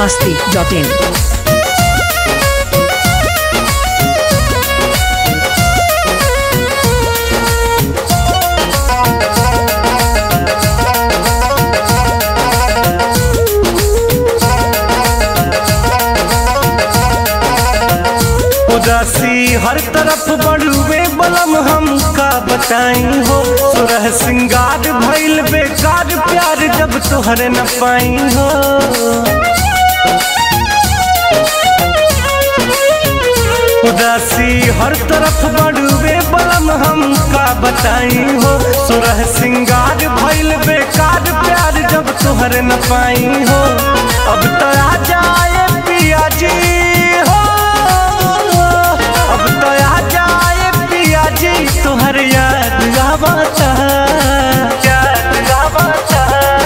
masti.in. उदासी हर तरफ बड़ुए बलम हम का बताई हो सुरह सिंगार भइल बेकार प्यार जब तोहरे न पाई हो उदासी हर तरफ बड़ुए बलम हम का बताई हो सुरह सिंगार भइल बेकार प्यार जब तोहरे न पाई हो अब तो आ जाए पिया जी हो अब तो आ जाए पिया जी तुहर याद आवता याद आवता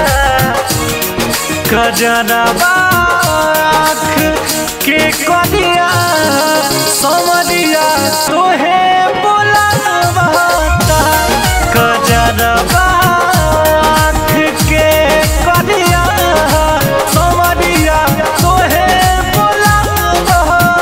कजरवा आँख के कदिया समरिया तोहे बुलावता कजरवा आँख के कदिया समरिया तोहे बुलावता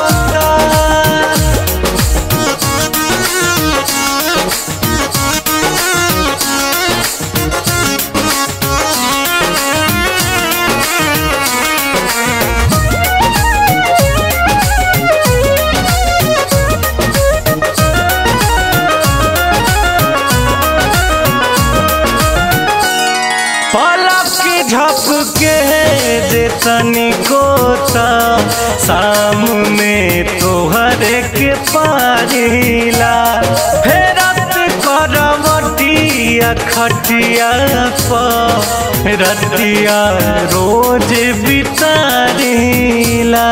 पलक झपके जे तनिको ता सामने तोहरे के पारिला फेरत करवटिया खटिया पर रतिया रोज बितारिला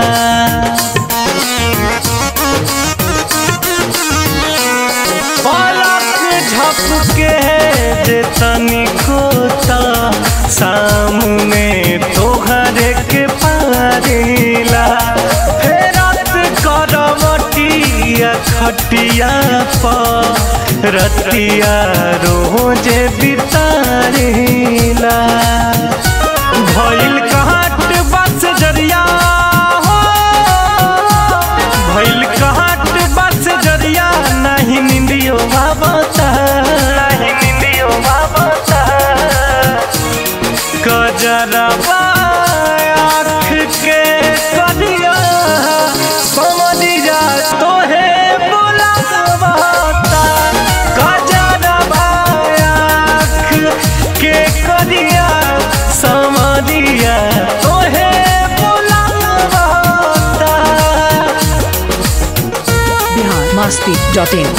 पलक झपके जे तनिको ता सामने तोहरे के पारिला फेरत करवटिया खटिया पर रतिया रोज बितारिला भइल कहट बस जरिया हो भइल कहट बस जरिया नहीं निंदियो भावता नहीं निंदियो भावता कजरवा आँख के कदिया समझिया तोहे बुलावता कजरवा आँख के कदिया समझिया तोहे बुलावता Bihar masti.in.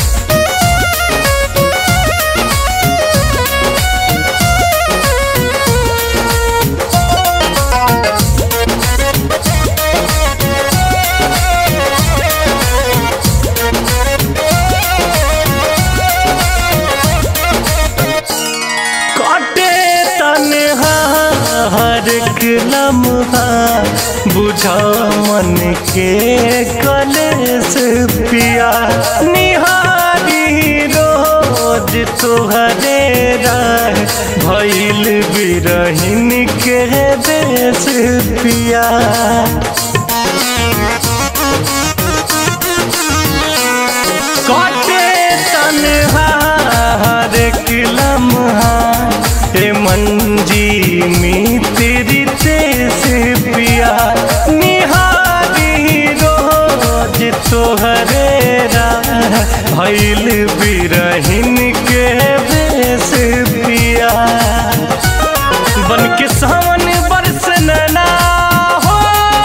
काटे तनहा हर एक लम्हा बुझा मन के कलेस पिया निहारी रोज तुहरे राह भइल बिरहिन के देश पिया काटे तनहा हर एक लम्हा हे मंजी मी तेरी तेस पिया निहारी रोज तोहरे राह भइल बिरहिन के बेस पिया बन के सावन बरस नैना हो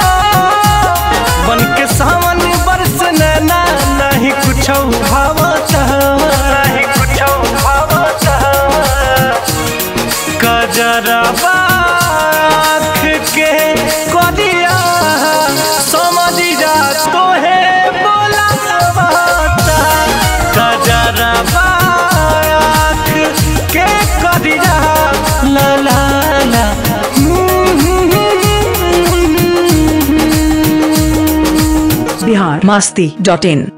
बन के सावन बरस नैना नहीं कुछ भावता नहीं कुछ भावता कजरवा आँख के कदिया समझिया तोहे बोलावता कजरवा आँख के कदिया ला ला ला Bihar masti.in.